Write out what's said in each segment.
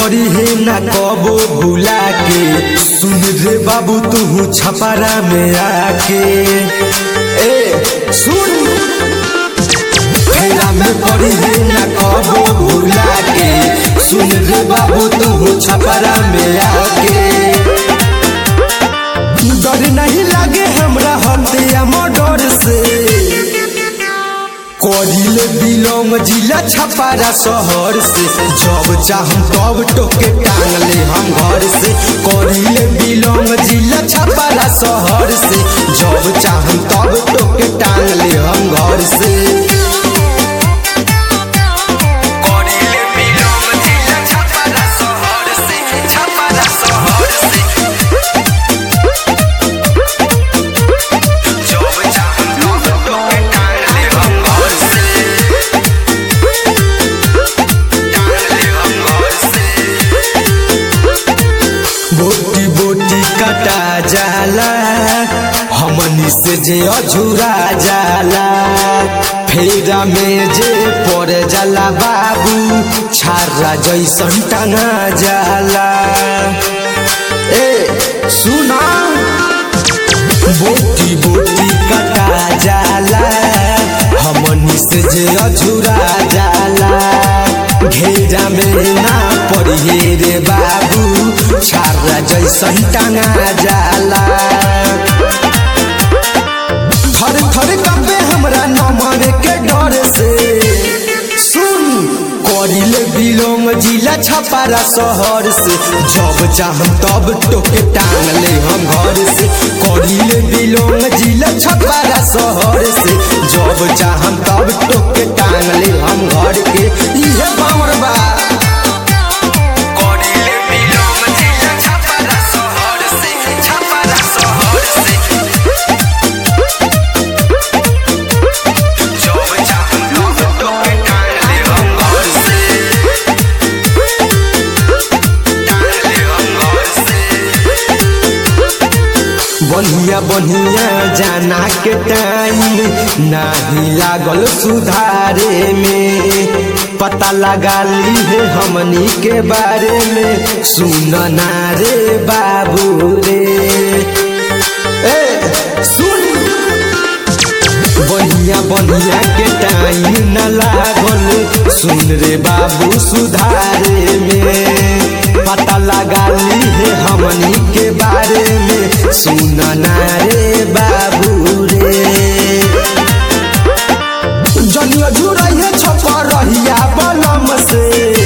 पड़ी है ना कबो भुला के सुन रे बाबू तू छपरा में आके ए सुन फेरा में पड़ी है ना कबो भुला के सुन रे बाबू तू छपरा में आके डर नहीं लागे हमरा हत्या मर्डर से करिले बिलोंग जिला छपारा शहर से जब चाहम तब टोके टांग ले हम घर से करिले बिलोंग जिला छपारा शहर से जब चाहम तब टोके टांग ले हम घर से करिले बिलोंग जिला छपारा शहर से छपारा शहर से जब चाहम तब टोके टांग ले हम घर से बोटी बोटी कटा जाला हमनी से जे अझुरा जाला फेरा में जे पड़ जाला बाबू छारा जैसन टंगा जाला ए सुना बोटी बोटी कटा जाला हमनी से जे अझुरा जाला घेरा में ना पड़िए रे बाबू छारा जैसन टंगा जाला थर थर कपे हमरा नमन के डर से सुन करिले बिलोंग जिला छपारा शहर से जब चाहम तब टोके टांग ले हम घर से करिले बिलोंग जिला छपारा शहर से जब चाहम तब टोके टांग ले हम घर के इहे बावर बा करिले बिलोंग जिला छपारा शहर से छपारा शहर से जब चाहम तब टोके टांग ले हम घर से टांग ले हम घर से बढ़िया बढ़िया जाना के टाइम नाही लागल सुधारे में पता लगा ली है हमनी के बारे में सुन ना रे बाबू रे ए सुन बढ़िया बढ़िया के टाइम न लागल सुन रे बाबू सुधारे में पता लगा ली है हमनी के बारे में सुन ना रे बाबू रे जनिया जुड़ैया छपा रहिया बलम से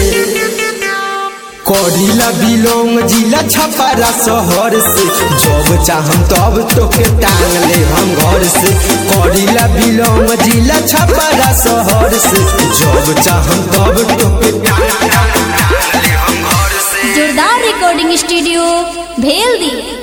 करिला बिलोंग जिला छपारा शहर से जब चाहम तब तोके टांग ले हम घर से करिला बिलोंग जिला छपारा शहर से जब चाहम तब तोके टांग टांग टांग ले हम घर से जोरदार रिकॉर्डिंग स्टूडियो भेल दी